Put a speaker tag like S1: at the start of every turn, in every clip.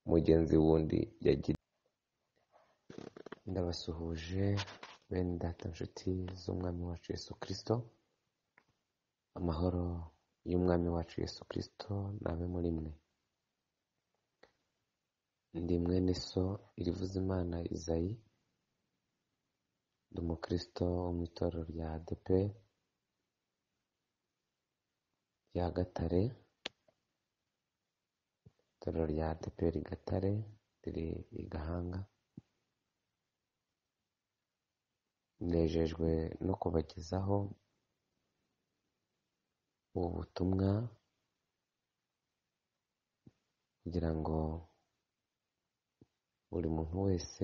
S1: mugenzi wundi yagira iti ndabasuhuje bene data nshuti z'umwami wacu yesu kirisito amahoro y'umwami wacu yesu kirisito nabe muri mwe ndi mwene so irivuza imana izayi ndi umukristo wo mu itorero rya adepe rya gatare itorero rya adeperi gatare riri i gahanga nejejwe no kubagezaho ubu butumwa kugira ngo buri muntu wese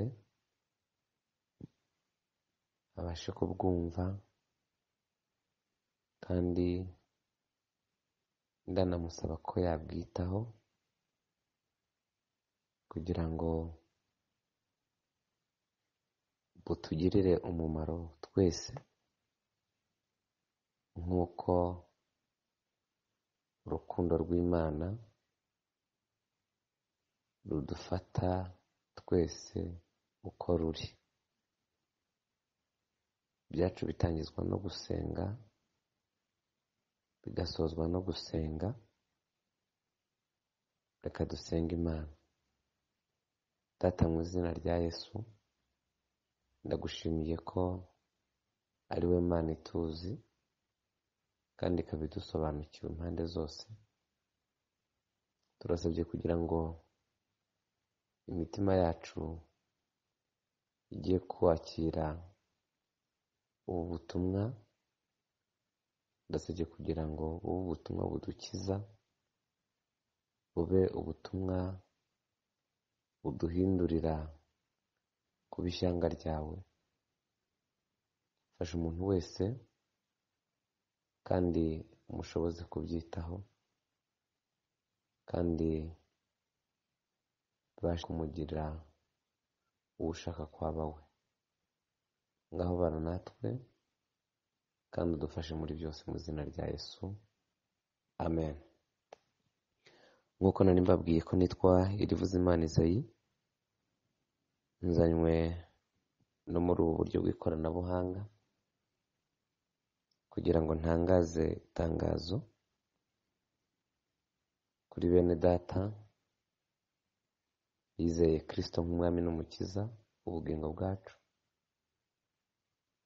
S1: abashe kubwumva kandi ndanamusaba ko yabwitaho kugira ngo butugirire umumaro twese nk'uko urukundo rw'imana rudufata twese uko ruri ibyacu bitangizwa no gusenga bigasozwa no gusenga reka dusenga imana data mu izina rya yesu ndagushimiye ko ari we mana ituzi kandi ikaba idusobanukiwe impande zose turasabye kugira ngo imitima yacu igiye kwakira ubu butumwa ndasabye kugira ngo ubu butumwa budukiza bube ubutumwa buduhindurira kuba ishyanga ryawe fasha umuntu wese kandi umushoboze kubyitaho kandi bibashe kumugirira uwo ushaka kwaba we ngaho bara natwe kandi udufashe muri byose mu izina rya yesu amen nk'uko nari mbabwiye ko nitwa irivuze imana izayi nzanywe no muri ubu buryo bw'ikoranabuhanga kugira ngo ntangaze itangazo kuri bene data yizeye kirisito nk'umwami n'umukiza ubugingo bwacu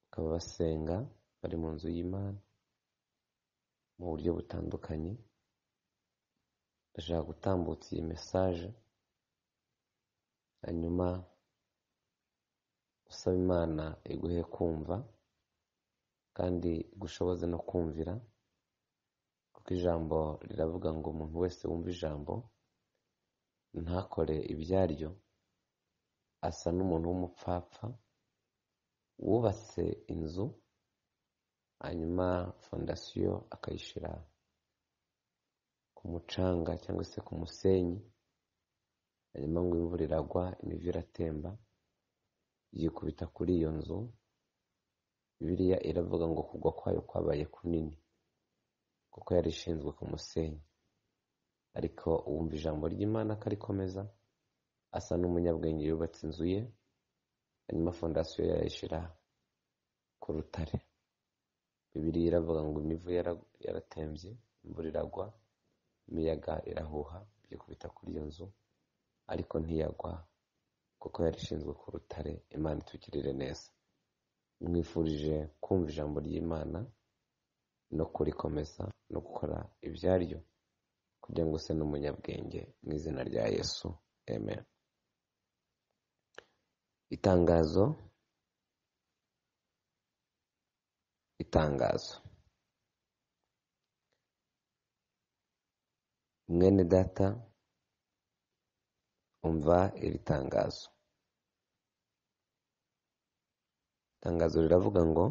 S1: bakaba basenga bari mu nzu y'imana mu buryo butandukanye ndashaka gutambutsa iyi mesaje hanyuma usaba imana iguhe kumva kandi igushoboze no kumvira kuko ijambo riravuga ngo umuntu wese wumva ijambo ntakore ibyaryo asa n'umuntu w'umupfapfa wubatse inzu hanyuma fondasiyo akayishyira ku mucanga cyangwa se ku musenyi hanyuma ngo imvura iragwa imivu iratemba yikubita kuri iyo nzu biriya iravuga ngo kugwa kwayo kwabaye kunini kuko yari ishinzwe ku musenyi ariko uwumva ijambo ry'imana akarikomeza asa n'umunyabwenge yubatse inzu ye hanyuma fondasiyo yayishyira ku rutare bibiriya iravuga ngo imivu yaratembye imvura iragwa imiyaga irahuha byikubita kuri iyo nzu ariko ntiyagwa kuko yari ishinzwe ku rutare imana itugirire neza mwifurije kumva ijambo ry'imana no kurikomeza no gukora ibyaryo kugira ngo use n'umunyabwenge mu izina rya yesu amen itangazo itangazo mwene data umva iri tangazo itangazo riravuga ngo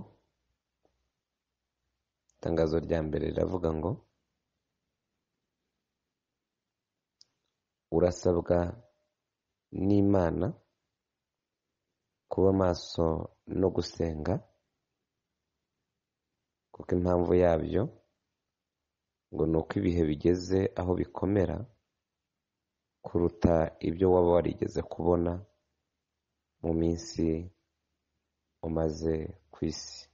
S1: itangazo rya mbere riravuga ngo urasabwa n'imana kuba maso no gusenga kuko impamvu yabyo ngo ni uko ibihe bigeze aho bikomera kuruta ibyo waba warigeze kubona mu minsi umaze ku isi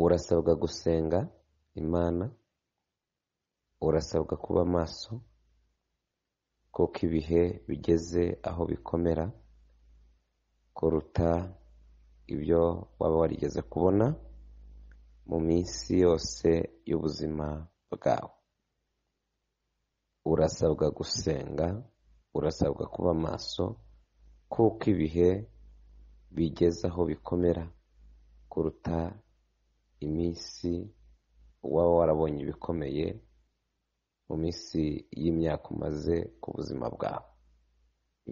S1: urasabwa gusenga imana urasabwa kuba maso kuko ibihe bigeze aho bikomera kuruta ibyo waba warigeze kubona mu minsi yose y'ubuzima bwawe urasabwa gusenga urasabwa kuba maso kuko ibihe bigeze aho bikomera kuruta iminsi waba warabonye ibikomeye mu minsi y'imyaka umaze ku buzima bwawe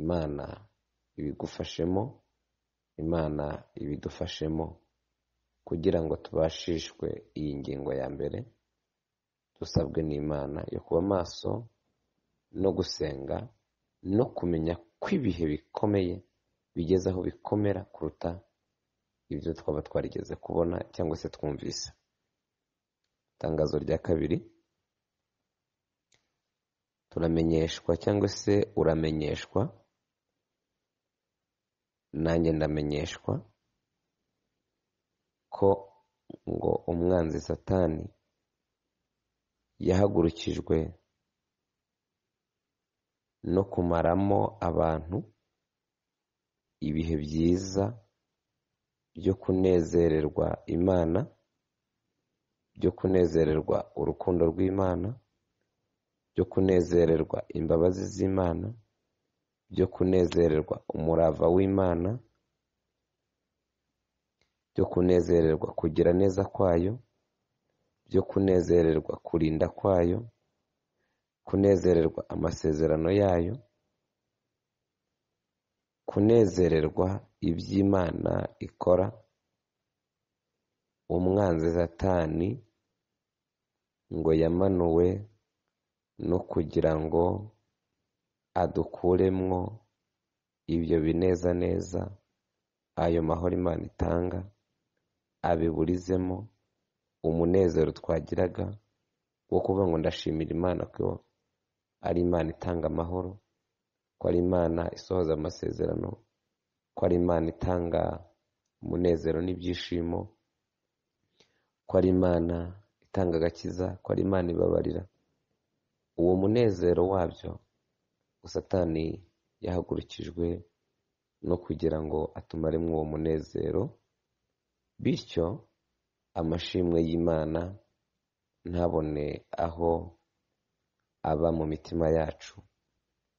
S1: imana ibigufashemo imana ibidufashemo kugira ngo tubashishwe iyi ngingo ya mbere dusabwe n'imana yo kuba maso no gusenga no kumenya ko ibihe bikomeye bigeze aho bikomera kuruta ibyo twaba twarigeze kubona cyangwa se twumvise itangazo rya kabiri turamenyeshwa cyangwa se uramenyeshwa nanjye ndamenyeshwa ko ngo umwanzi satani yahagurukijwe no kumaramo abantu ibihe byiza byo kunezererwa imana byo kunezererwa urukundo rw'imana byo kunezererwa imbabazi z'imana byo kunezererwa umurava w'imana byo kunezererwa kugira neza kwayo byo kunezererwa kurinda kwayo kunezererwa amasezerano yayo kunezererwa iby'imana ikora umwanzi satani ngo yamanuwe no kugira ngo adukuremwo ibyo binezaneza ayo mahoro imana itanga abiburizemo umunezero twagiraga wo kuvuga ngo ndashimira imana ko ari imana itanga amahoro ko ari imana isohoza amasezerano ko ari imana itanga umunezero n'ibyishimo ko ari imana itanga agakiza ko ari imana ibabarira uwo munezero wabyo satani yahagurukijwe no kugira ngo atumaremo uwo munezero bityo amashimwe y'imana ntabone aho aba mu mitima yacu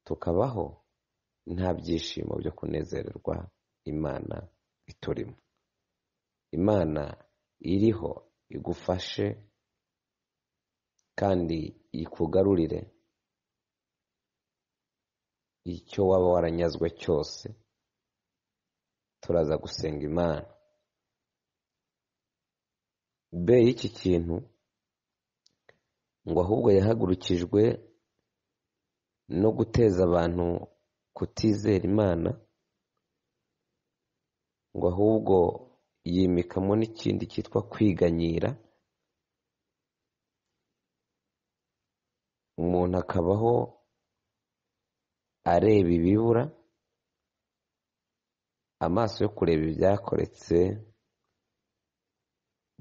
S1: tukabaho nta byishimo byo kunezererwa imana iturimo imana iriho igufashe kandi ikugarurire icyo waba waranyazwe cyose turaza gusenga imana be y'iki kintu ngo ahubwo yahagurukijwe no guteza abantu kutizera imana ngo ahubwo yimikamo n'ikindi cyitwa kwiganyira umuntu akabaho areba ibibura amaso yo kureba ibyakoretse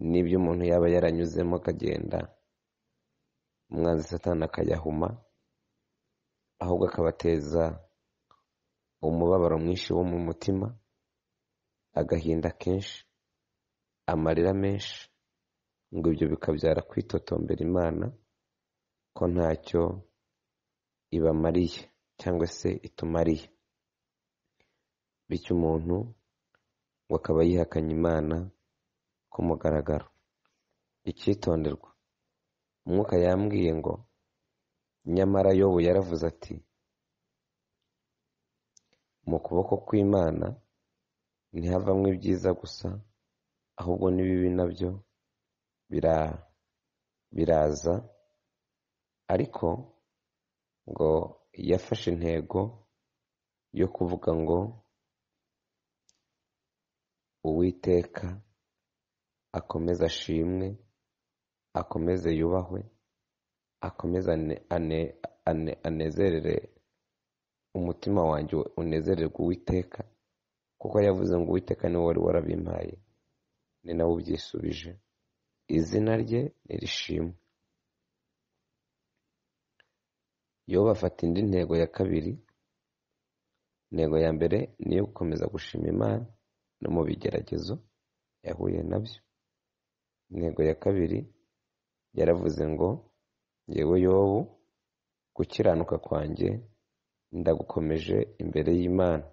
S1: n'ibyo umuntu yaba yaranyuzemo akagenda umwanzi satani akayahuma ahubwo akabateza umubabaro mwinshi wo mu mutima agahinda kenshi amarira menshi ngo ibyo bikabyara kwitotombera imana ko ntacyo ibamariye cyangwa se itumariye bityo umuntu ngo akaba yihakanye imana ku mugaragaro icyitonderwa umwuka yambwiye ngo nyamara yobu yaravuze ati mu kuboko kw'imana ntihavamo ibyiza gusa ahubwo n'ibibi nabyo biraza ariko ngo yafashe intego yo kuvuga ngo uwiteka akomeze ashimwe akomeze yubahwe akomeze ane- ane- ane- anezerere umutima wanjye unezererwe uwiteka kuko yavuze ngo uwiteka niwe wari warabimpaye ni nawe ubyisubije izina rye nirishimwe yo bafata indi ntego ya kabiri intego ya mbere ni iyo gukomeza gushima imana no mu bigeragezo yahuye nabyo intego ya kabiri yaravuze ngo yewe yobu gukiranuka kwanjye ndagukomeje imbere y'imana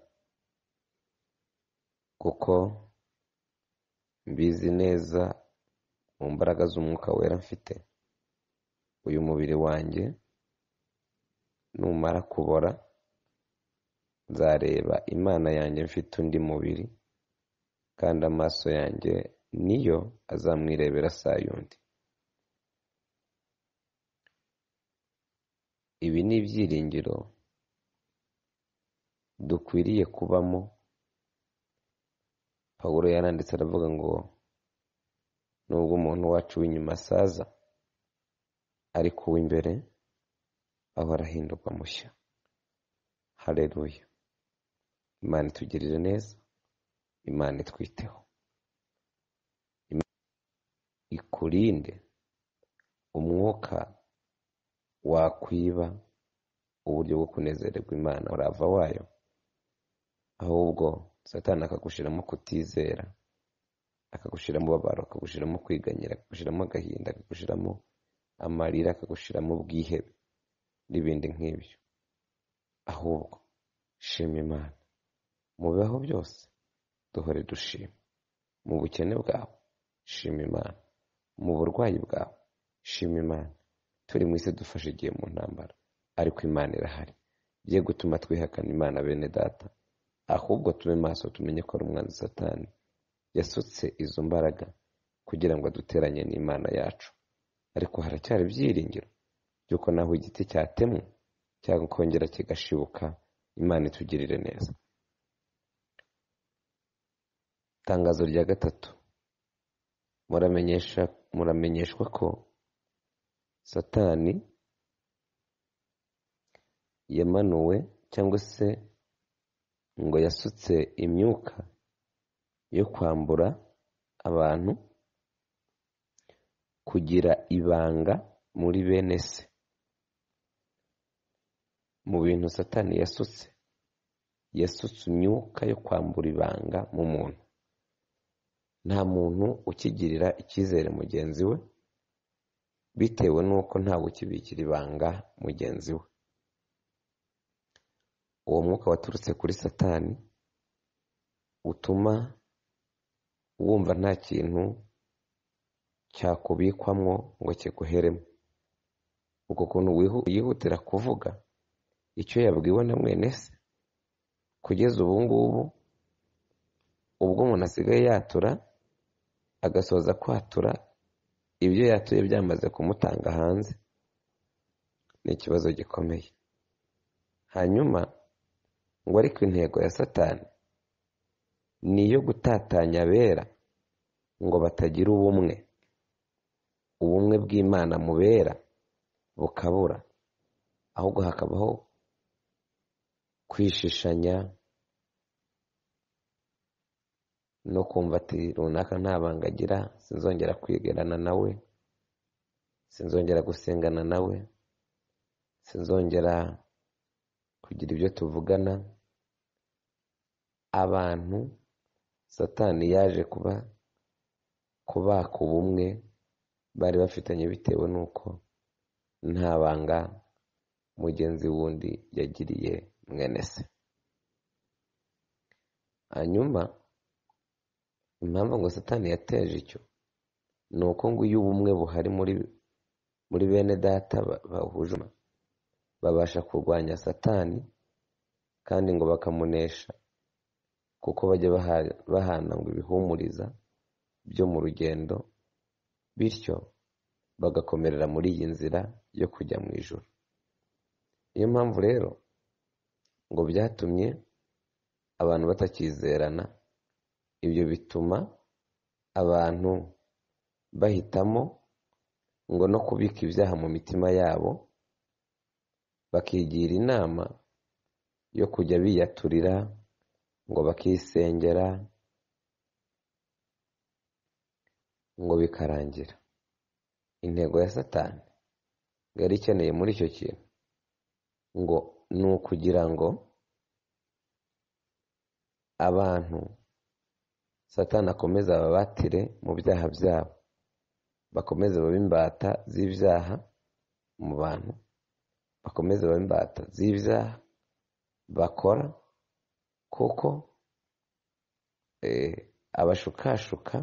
S1: kuko mbizi neza mu mbaraga z'umwuka wera mfite uyu mubiri wanjye numara kubora nzareba imana yanjye mfite undi mubiri kandi amaso yanjye niyo azamwirebera saa yundi ibi ni ibyiringiro dukwiriye kubamo pawulo yaranditse aravuga ngo nubwo umuntu wacu w'inyuma asaza ariko uw'imbere ahora ahinduka mushya hareruya imana itugirire neza imana itwiteho Imana ikurinde umwuka wakwiba uburyo bwo kunezererwa imana urava wayo ahubwo satani akagushyiramo kutizera akagushyiramo ubabaro akagushyiramo kwiganyira akagushyiramo agahinda akagushyiramo amarira akagushyiramo ubwihebe n'ibindi nk'ibyo ahubwo shima imana mu bibaho byose duhore dushima mu bukene bwawe shima imana mu burwayi bwawe shima imana turi mu isi dufashe igihe mu ntambara ariko imana irahari ye gutuma twihakana imana bene data ahubwo tube maso tumenye ko ari umwanzi satani yasutse izo mbaraga kugira ngo aduteranye n'imana yacu ariko haracyari ibyiringiro by'uko naho igiti cyatemwe cyangwa kongera kigashibuka imana itugirire neza itangazo rya gatatu muramenyesha muramenyeshwa ko satani yamanuwe cyangwa se ngo yasutse imyuka yo kwambura abantu kugira ibanga muri bene se mu bintu satani yasutse yasutse imyuka yo kwambura ibanga mu muntu nta muntu ukigirira icyizere mugenzi we bitewe n'uko ntawe ukibikira ibanga mugenzi we uwo mwuka waturutse kuri satani utuma wumva nta kintu cyakubikwamo ngo kiguheremo uko kuntu wihu- yihutira kuvuga icyo yabwiwe na mwene se kugeza ubu ngubu ubwo umuntu asigaye yatura agasoza kwatura ibyo yatuye byamaze kumutanga hanze ni ikibazo gikomeye hanyuma ngo ariko intego ya satani ni iyo gutatanya abera ngo batagira ubumwe ubumwe bw'imana mu bera bukabura ahubwo hakabaho kwishishanya no kumva ati runaka nta banga agira sinzongera kwegerana nawe sinzongera gusengana nawe sinzongera kugira ibyo tuvugana abantu satani yaje kuba kubaka ubumwe bari bafitanye bitewe n'uko nta banga mugenzi wundi yagiriye mwene se hanyuma impamvu ngo satani yateje icyo ni uko ngo iyo ubumwe buhari muri muri bene data ba- bahuje umutima, babasha kurwanya satani kandi ngo bakamunesha kuko bajya baha- bahana ngo ibihumuriza byo mu rugendo bityo bagakomerera muri iyi nzira yo kujya mu ijoro niyo mpamvu rero ngo byatumye abantu batakizerana ibyo bituma abantu bahitamo ngo no kubika ibyaha mu mitima yabo bakigira inama yo kujya biyaturira ngo bakisengera ngo bikarangira intego ya satani yari ikeneye muri icyo kintu ngo ni ukugira ngo abantu satani akomeze ababatire mu byaha byabo bakomeze babe imbata z'ibyaha mu bantu bakomeze babe imbata z'ibyaha bakora kuko abashukashuka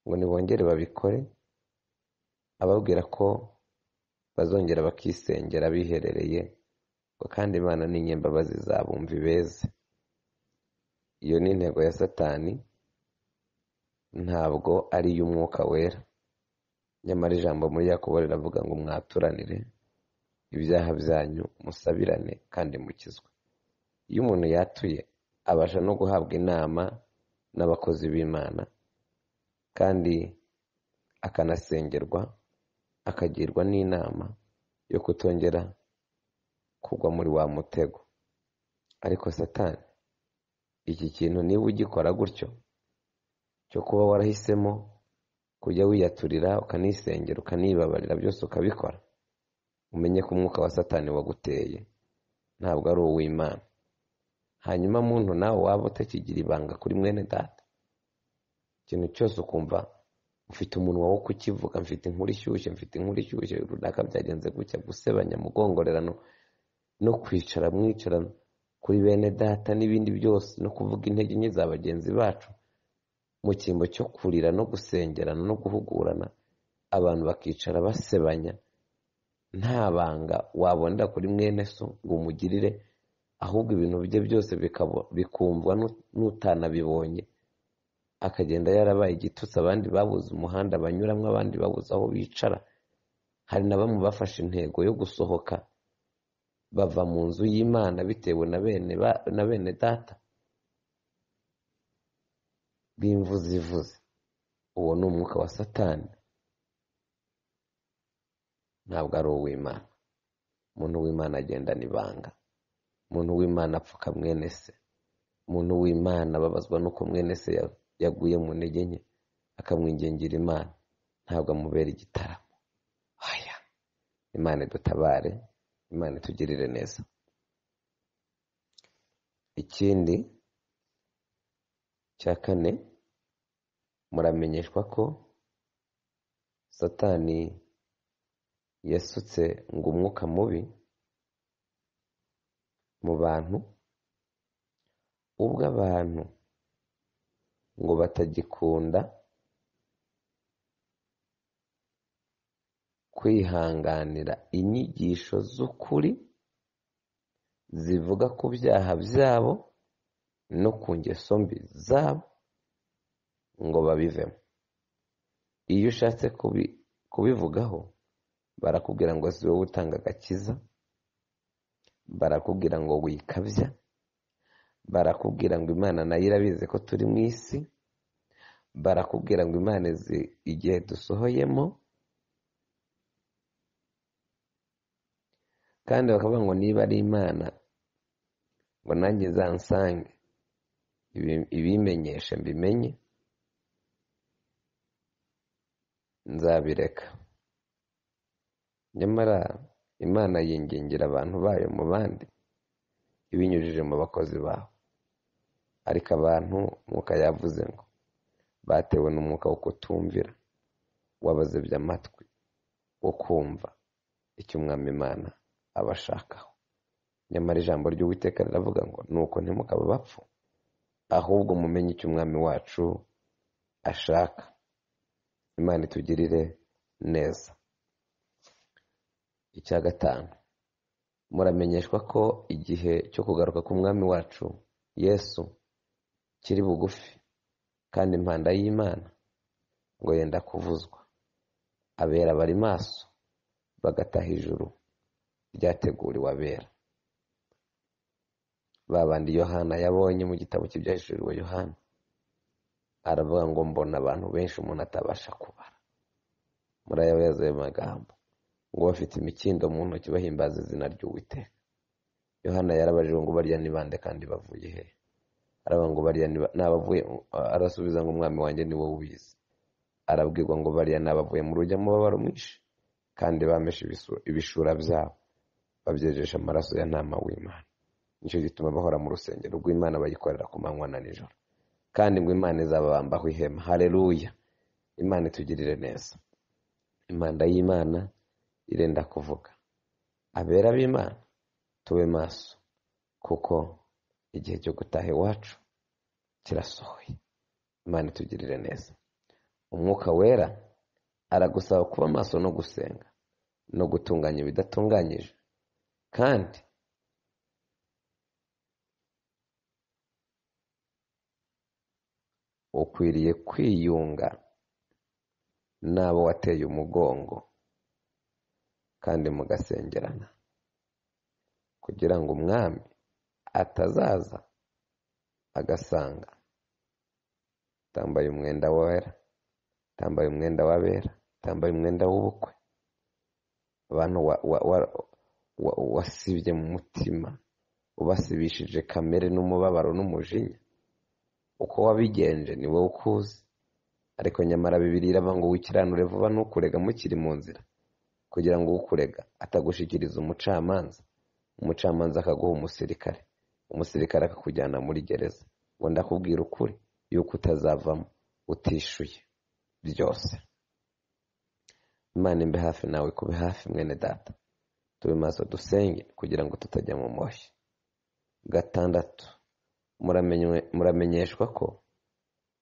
S1: ngo ntibongere babikore ababwira ko bazongera bakisengera biherereye ngo kandi imana ni inyembabazi zabumva ibeze iyo ni intego ya satani ntabwo ari iy'umwuka wera nyamara ijambo muri yakobo riravuga ngo mwaturanire ibyaha byanyu musabirane kandi mukizwe iyo umuntu yatuye abasha no guhabwa inama n'abakozi b'imana kandi akanasengerwa akagirwa n'inama yo kutongera kugwa muri wa mutego ariko satani iki kintu niba ugikora gutyo cyo kuba warahisemo kujya wiyaturira ukanisengera ukanibabarira byose ukabikora umenye ko umwuka wa satani waguteye ntabwo ari uw'imana hanyuma muntu nawe waba utakigira ibanga kuri mwene data ikintu cyose ukumva mfite umunwa wo kukivuga mfite inkuru ishyushye mfite inkuru ishyushye runaka byagenze gutya gusebanya mugongorerano no kwicara mwicara kuri bene data n'ibindi byose no kuvuga intege nke za bagenzi bacu mu cyimbo cyo kurira no gusengerana no guhugurana abantu bakicara basebanya nta banga wabonera kuri mwene so ngo umugirire ahubwo ibintu bye byose bikumvwa n'utanabibonye akagenda yarabaye igitutsi abandi babuze umuhanda banyuramo abandi babuze aho bicara hari na bamwe bafashe intego yo gusohoka bava mu nzu y'imana bitewe na bene data b'imvuzivuzi uwo ni umwuka wa satani ntabwo ari uw'imana umuntu w'imana agendana ibanga umuntu w'imana apfuka mwene se umuntu w'imana ababazwa n'uko mwene se yaguye mu ntege nke akamwingingira imana ntabwo amubera igitaramo aya imana idutabare imana itugirire neza ikindi cya kane muramenyeshwa ko satani yasutse ngo umwuka mubi mu bantu ubwo abantu ngo batagikunda kwihanganira inyigisho z'ukuri zivuga ku byaha byabo no ku ngeso mbi zabo ngo babivemo iyo ushatse kubivugaho barakubwira ngo si wowe utanga agakiza barakubwira ngo wikabya barakubwira ngo imana nayo irabizi ko turi mu isi barakubwira ngo imana izi igihe dusohoyemo kandi bakavuga ngo niba ari imana ngo nanjye zansange ibimenyeshe mbimenye nzabireka nyamara imana yingingira abantu bayo mu bandi ibinyujije mu bakozi babo ariko abantu umwuka yavuze ngo batewe n'umwuka wo kutumvira wabazibye amatwi wo kumva icyo umwami imana abashakaho nyamara ijambo ry'uwiteka riravuga ngo nuko ntimukabe bapfu ahubwo mumenye icyo umwami wacu ashaka imana itugirire neza icya gatanu muramenyeshwa ko igihe cyo kugaruka k'umwami wacu yesu kiri bugufi kandi impanda y'imana ngo yenda kuvuzwa abera bari maso bagataha ijuru ryateguriwe abera babandi yohana yabonye mu gitabo cy'ibyahishuriwe yohana aravuga ngo mbona abantu benshi umuntu atabasha kubara murayabeza ayo magambo ngo bafite imikindo mu ntoki bahimbaza izina ry'uwiteka yohana yarabajije ngo barya ni bande kandi bavuye he araba ngo barya n'abavuye arasubiza ngo umwami wanjye ni wowe ubizi arabwirwa ngo barya n'abavuye mu rujya mubabaro mwinshi kandi bameshe ibishura byabo babyejesha amaraso ya ntama w'imana nicyo gituma bahora mu rusengero rw'imana bayikorera ku manywa na nijoro kandi ngo imana izababambaho ihema hareruya imana itugirire neza imanda y'imana irenda kuvuga abera b'imana tube maso kuko igihe cyo gutaha iwacu kirasohoye imana itugirire neza umwuka wera aragusaba kuba maso no gusenga no gutunganya ibidatunganyije kandi ukwiriye kwiyunga n'abo wateye umugongo kandi mugasengerana kugira ngo umwami atazaza agasanga utambaye umwenda wera utambaye umwenda w'abera utambaye umwenda w'ubukwe abantu wasibye mu mutima ubasibishije kamere n'umubabaro n'umujinya uko wabigenje ni wowe ukuzi ariko nyamara bibiri irava ngo wikiranure vuba ntukurega mukiri mu nzira kugira ngo ukurega atagushikiriza umucamanza umucamanza akaguha umusirikare umusirikare akakujyana muri gereza ngo ndakubwira ukuri yuko utazavamo utishuye byose imana imbe hafi nawe kube hafi mwene data tube maso dusenge kugira ngo tutajya mu moshyi gatandatu muramenyeshwa ko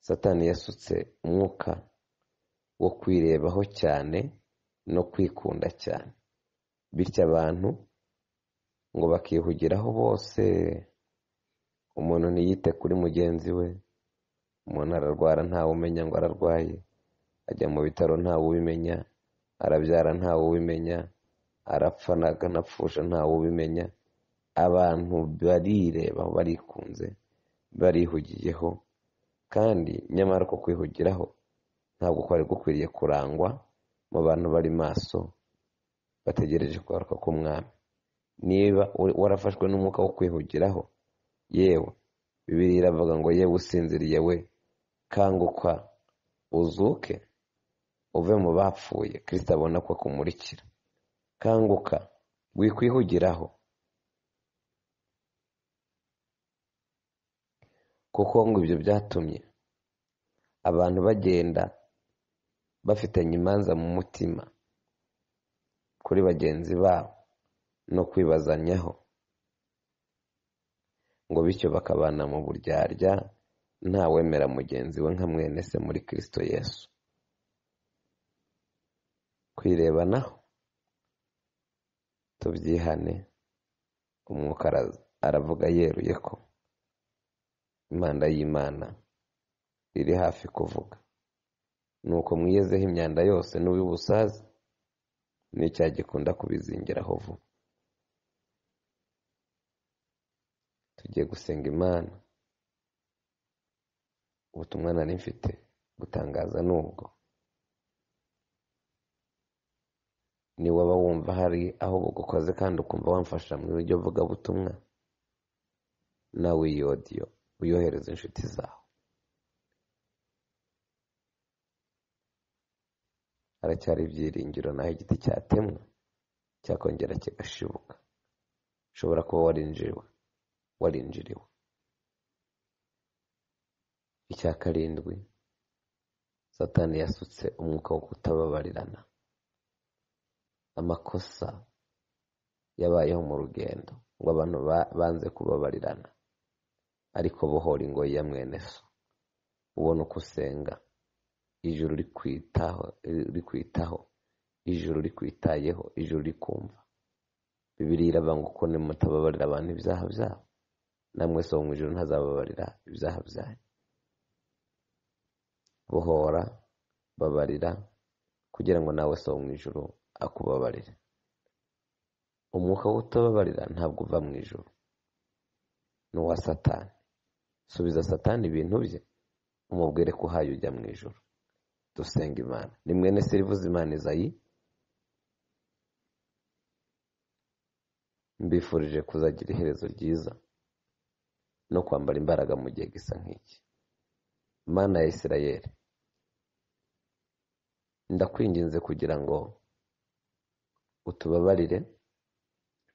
S1: satani yasutse umwuka wo kwirebaho cyane no kwikunda cyane bityo abantu ngo bakihugiraho bose umuntu ntiyite kuri mugenzi we umuntu ararwara ntawe umenya ngo ararwaye ajya mu bitaro ntawe ubimenya arabyara ntawe ubimenya arapfa akanapfusha ntawe ubimenya abantu barirebaho barikunze barihugiyeho kandi nyamara ko kwihugiraho ntabwo kwari gukwiriye kurangwa mu bantu bari maso bategereje kugaruka k'umwami niba warafashwe n'umwuka wo kwihugiraho yewe bibiri iravuga ngo yewe usinziriye we kanguka uzuke uve mu bapfuye kirisita abona ko akumurikira kanguka wikwihugiraho kuko ngo ibyo byatumye abantu bagenda bafitanye imanza mu mutima kuri bagenzi babo no kwibazanyaho ngo bityo bakabana mu buryarya ntawemera mugenzi we nka mwene se muri kirisito yesu kwirebanaho tubyihane umwuka aravuga yeruye ko imana y'imana iri hafi kuvuga nuko mwiyezeho imyanda yose n'ubusaza n'icyaha gikunda kubizingiraho vuba tugiye gusenga imana ubutumwa nari mfite gutangaza nubwo ni waba wumva hari aho bugukoze kandi ukumva wamfasha mu buryo vugabutumwa nawe iyi odiyo uyohereza inshuti zawe haracyari ibyiringiro naho igiti cyatemwa cyakongera kigashibuka ushobora kuba warinjiriwe warinjiriwe icya karindwi satani yasutse umwuka wo kutababarirana amakosa yabayeho mu rugendo ngo abantu banze kubabarirana ariko bohora ingoyi ya mwene so ubona uko usenga ijuru rikwitaho ijuru rikwitayeho ijuru rikumva bibiri irabanga uko nimutababarira abantu ibyaha byabo namwe so mu ijoro ntazababarira ibyaha byanyu bohora babarira kugira ngo nawe so mu ijoro akubabarire umwuka wo utababarira ntabwo uva mu ijoro ni uwa satani subiza satani ibintu bye umubwire ko uhaye ujya mu ijoro dusenga imana ni mwene serivuzimana izayi mbifurije kuzagira iherezo ryiza no kwambara imbaraga mu gihe gisa nk'iki mana ya isirayeri ndakwinginze kugira ngo utubabarire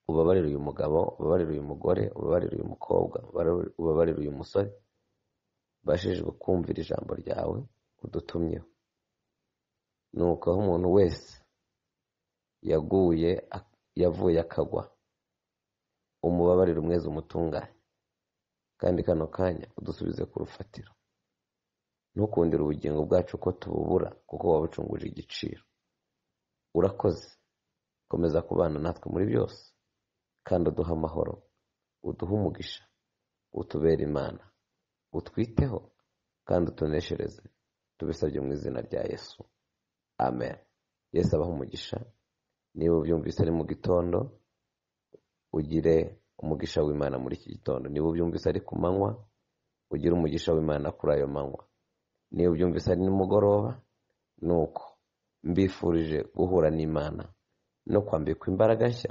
S1: ubabarire uyu mugabo ubabarire uyu mugore ubabarire uyu mukobwa ubabarire uyu musore bashijwe kumvira ijambo ryawe udutumyeho ni uko aho umuntu wese yaguye yavuye akagwa umubabarire umwezi umutunganye kandi kano kanya udusubize ku rufatiro ntukundire ubugingo bwacu ko tububura kuko waba ucunguje igiciro urakoze komeza kubana natwe muri byose kandi uduhe amahoro uduhe umugisha utubere imana utwiteho kandi utuneshereze tubisabye mu izina rya yesu amen yesu abaho umugisha niba ubyumvise ari mu gitondo ugire umugisha w'imana muri iki gitondo niba ubyumvise ari ku manywa ugire umugisha w'imana kuri ayo manywa niba ubyumvise ari nimugoroba ni uko mbifurije guhura n'imana no kwambikwa imbaraga nshya